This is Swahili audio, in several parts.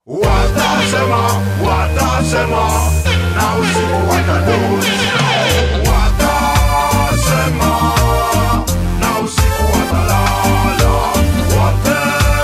Watasema, watasema, na usiku watadunisha. Watasema, na usiku watalala. Wote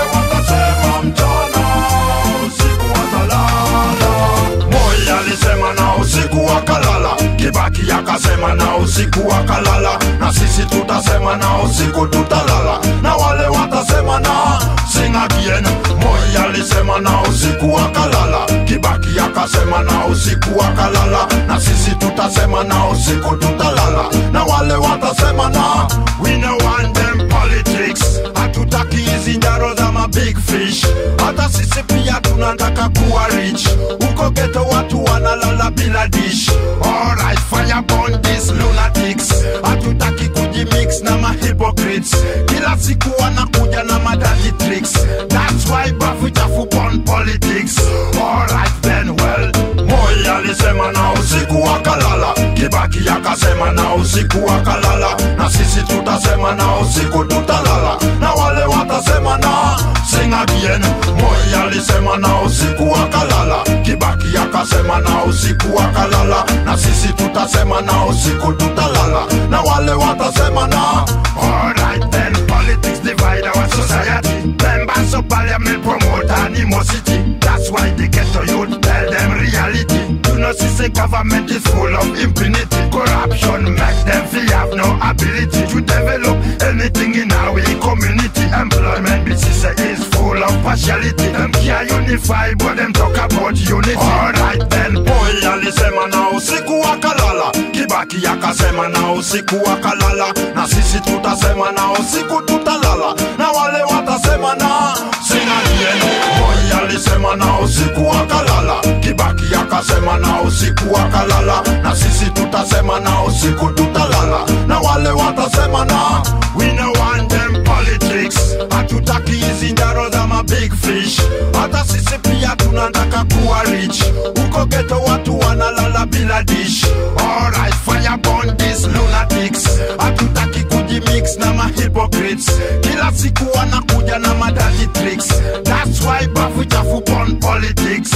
watasema mchana, usiku watalala. Moi alisema na usiku wakalala, Kibaki akasema na usiku wakalala, na sisi tutasema na usiku tutalala, na wale watasema na sing again. Moi alisema na usiku wakalala, Kibaki akasema na usiku wakalala, na sisi tutasema na usiku tutalala, na wale watasema na we no want them politics, hatutaki hizi njaro za ma big fish, hata sisi pia tunataka kuwa rich, huko geto watu wanalala bila dish. Alright, fire burn these lunatics, hatutaki kujimix na ma hypocrites, kila siku wanakuja na madati tricks, that's why bafu chafu burn politics. Alright then well, Moi alisema na usiku wakalala, Kibaki akasema na usiku wakalala, na sisi tutasema na usiku tutalala, na wale watasema na sing again. Moi alisema na usiku wakalala, Kibaki akasema na usiku wakalala, na sisi tutasema na usiku tutalala, na wale watasema na alright then. Politics divide our society. Members of parliament promote animosity. That's why the ghetto youth tell them reality. Do not see the government is full of impunity. Corruption make them feel have no ability to develop anything in our community. Employment business is full of partiality. Them can't unify, but them talk about unity. Alright then, boy alisema na usiku wakalala, Kibaki akasema na usiku wakalala, na sisi tutasema na usiku tutalala, na wale watasema na sing again. Moi alisema na usiku wakalala, Kibaki akasema na usiku wakalala, na sisi tutasema na usiku tutalala, na wale watasema na we no want them politics, hatutaki hizi njaro za ma big fish, hata sisi pia tunataka kuwa rich, huko geto watu wanalala bila dish. Alright, fire burn these lunatics, hatutaki kujimix na ma hypocrites, kila siku wanakuja na madati tricks, that's why bafu chafu burn politics.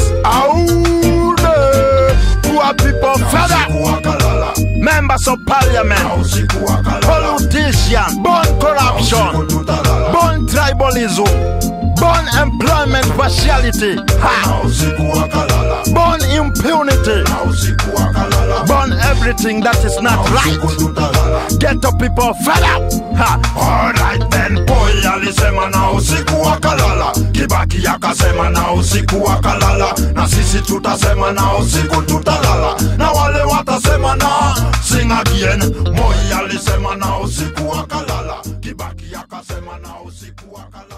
Aude, poor people fed up. Usiku wakalala, Members of parliament, na usiku wakalala, politicians, born usiku corruption, tutalala, born tribalism, born employment partiality, ha, na usiku wakalala, born impunity, na usiku wakalala, born everything that is na not usiku right. tutalala. Ghetto people fed up. Ha, Alright then, boy alisema na usiku wakalala, Kibaki akasema na usiku wakalala, na sisi tutasema na usiku tutalala, na wale watasema na sing again. Moi alisema na usiku wakalala, Kibaki akasema na usiku wakalala.